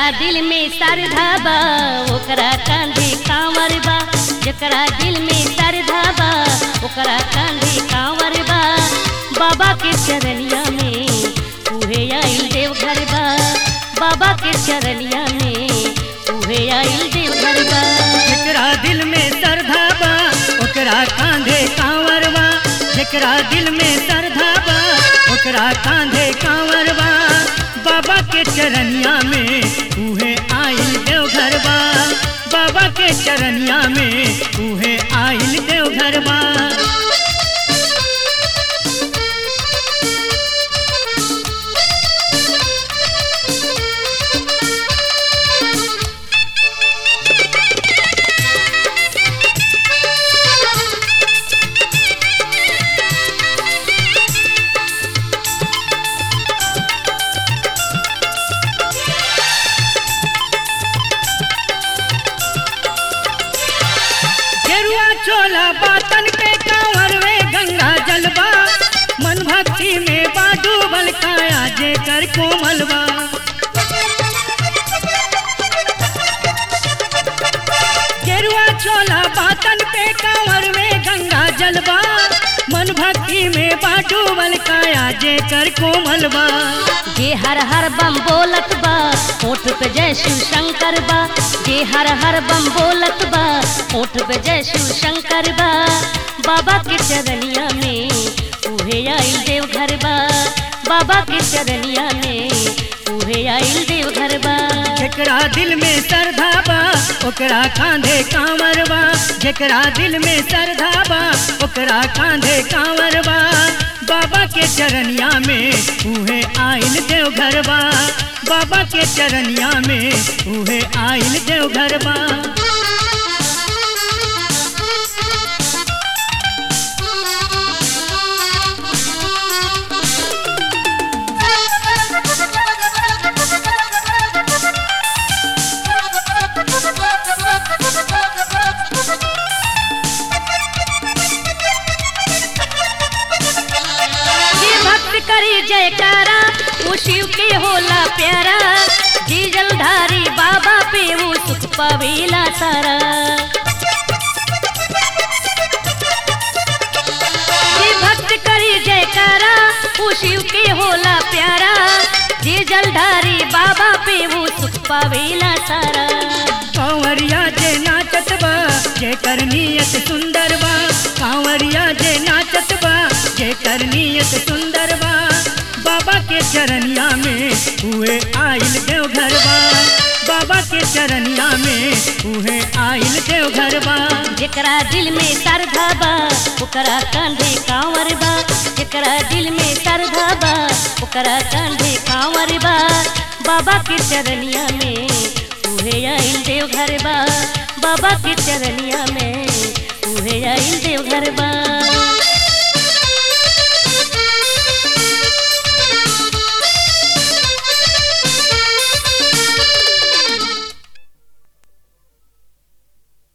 दिल में श्रद्धा बा ओकरा कांधे कांवर बा जकरा दिल में श्रद्धा बा ओकरा कांधे कांवर बा बाबा के चरनिया में उहे आइल देवघर बा बाबा के चरनिया में उहे आइल देवघर बा जेकरा दिल में श्रद्धा बा ओकरा कांधे कांवर बा जेकरा दिल में श्रद्धा बा ओकरा कांधे कांवर बा बाबा के चरनिया में उहे आइल देवघर बा बाबा के चरनिया में उहे आइल देवघर बा गेरुआ चोला बातन के कांवर में गंगा जलवा मन भक्ति में बाडूबल काया जे कर कोमलवा गेरुआ चोला बातन पे कांवर में गंगा जलवा मन भक्ति में बाडूबल काया जे कर कोमलवा जे हर हर बम बोलत बा होठ पे जय शिव शंकर बा जे हर हर बम बोलत बा होठ पे जय शिव शंकर बा बाबा के चरनिया में उहे आइल देवघर बा बाबा के चरनिया में उहे आइल देवघर बा जेकरा दिल में श्रद्धा बा ओकरा कांधे कांवर बा जेकरा दिल में श्रद्धा बा ओकरा कांधे कांवर बा बाबा के चरनिया में उहे आइल देवघर बा बाबा के चरनिया में उहे आइल देवघर बा जे भक्त करी जयकारा वो शिव के होला प्यारा जी जलधारी बाबा पे वो सुख पावेला सारा जे भक्त करी जयकारा वो शिव के होला प्यारा जे जलधारी बाबा पे वो सुख पावेला सारा कांवरिया जे नाचत बा जे कर नियत सुंदर बा कांवरिया जे नाचत बा जे कर नियत सुंदर बा बाबा के चरनिया में हुए आइल देवघर बा बाबा के चरनिया में उहे आइल देवघर बा जेकरा दिल में श्रद्धा बा ओकरा कांधे कांवर बा जेकरा दिल में श्रद्धा बा ओकरा कांधे कांवर बा बाबा के चरनिया में उहे आइल देवघर बा बाबा के चरनिया में उहे आइल देवघर बा